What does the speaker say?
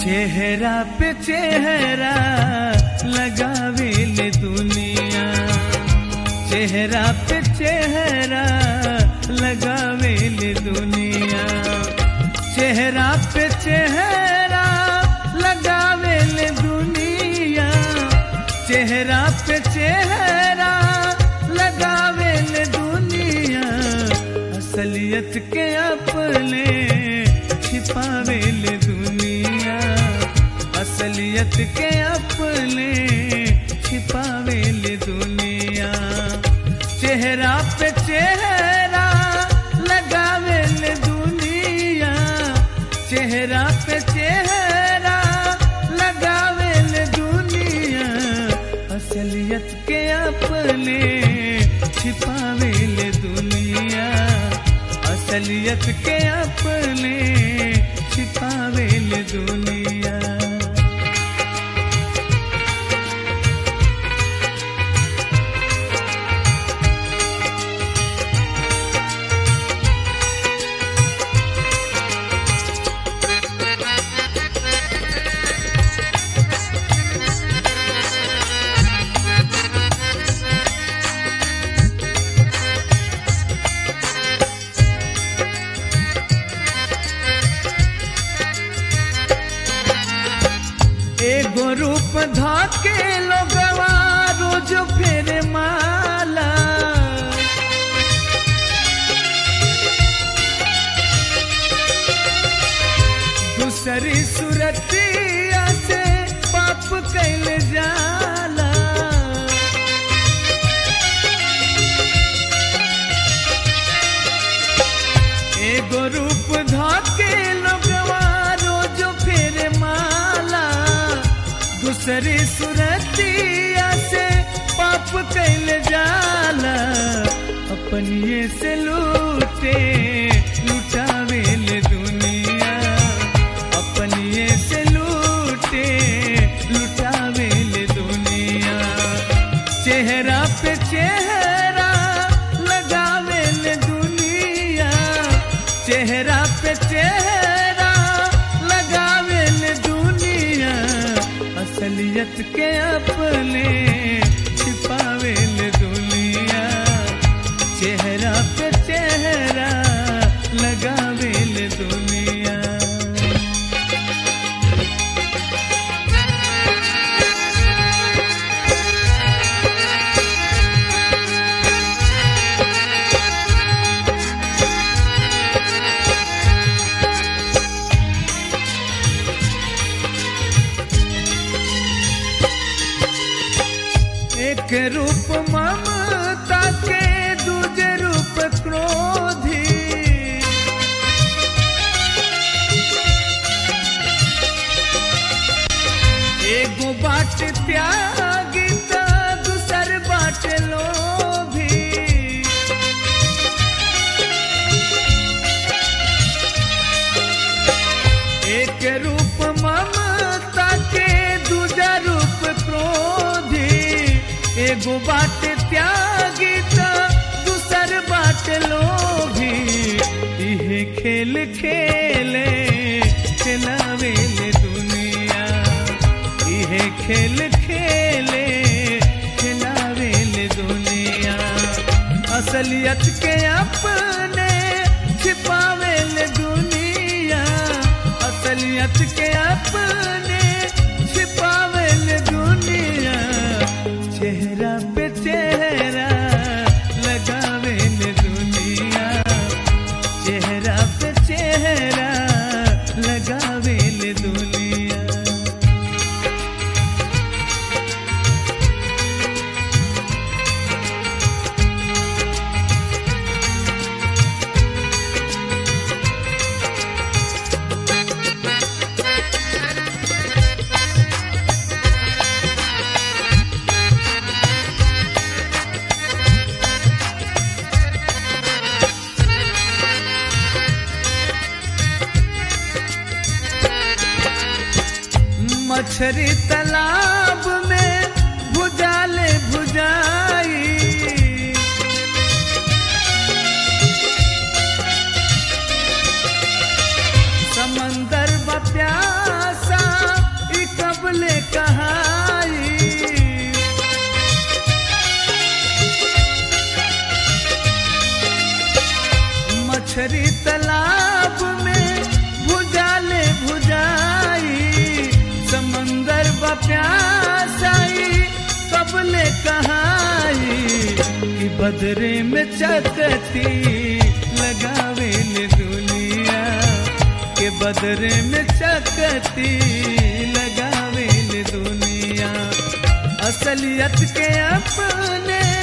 चेहरा पे चेहरा लगावे ले दुनिया चेहरा पे चेहरा लगावे ले दुनिया चेहरा पे चेहरा लगावे ले दुनिया चेहरा पे चेहरा लगावे ले दुनिया असलियत के अपने छिपावे ले दुनिया असलियत के अपने छिपावे ले दुनिया चेहरा पे चेहरा लगावे ले दुनिया चेहरा पे चेहरा लगावे ले दुनिया असलियत के अपने छिपावे ले दुनिया असलियत के अपने छिपावे ले दुनिया एगो रूप धाके लोगवा रोज फेर माला दूसरी सुरतिया से पाप कैल जाला एगो रूप धाके लोगवा रोज फेर माला दूसरी सुरतिया से पाप कैल जाला अपनिए से लूटे लुटावे ले दुनिया अपनिए से लूटे लुटावे ले दुनिया चेहरा पे चेहरा लगावे ले दुनिया चेहरा पे चेहरा लगावे ले दुनिया असलियत के अपने छिपावे ले दुनिया चेहरा पे चेहरा लगावे ले दुनिया एक रूप ममता के दूजे रूप क्रोधी एगो बाट त्यागी त दूसर बाट लोभी एक रूप ममता के दूजा रूप क्रोधी एगो बाट त्यागी त दूसर बाट लोभी इहे खेल खेले खिलावे ले दुनिया इहे खेल खेले खिलावे ले दुनिया असलियत के अपने छिपावे ले दुनिया असलियत के अपने छिपावे ले दुनिया चेहरा पे चेहरा लगावे ले दुनिया चेहरा पे चेहरा लगावे ले दुनिया मछरी तालाब में भुजाले भुजाई समंदर बप्यासा मछरी तालाब में भुजाले भुजाई समंदर बप्यासाई कबले कहाई कि बदरे में चकती लगावे ले दुनिया के बदरे में चकती लगावे ले दुनिया असलियत के अपने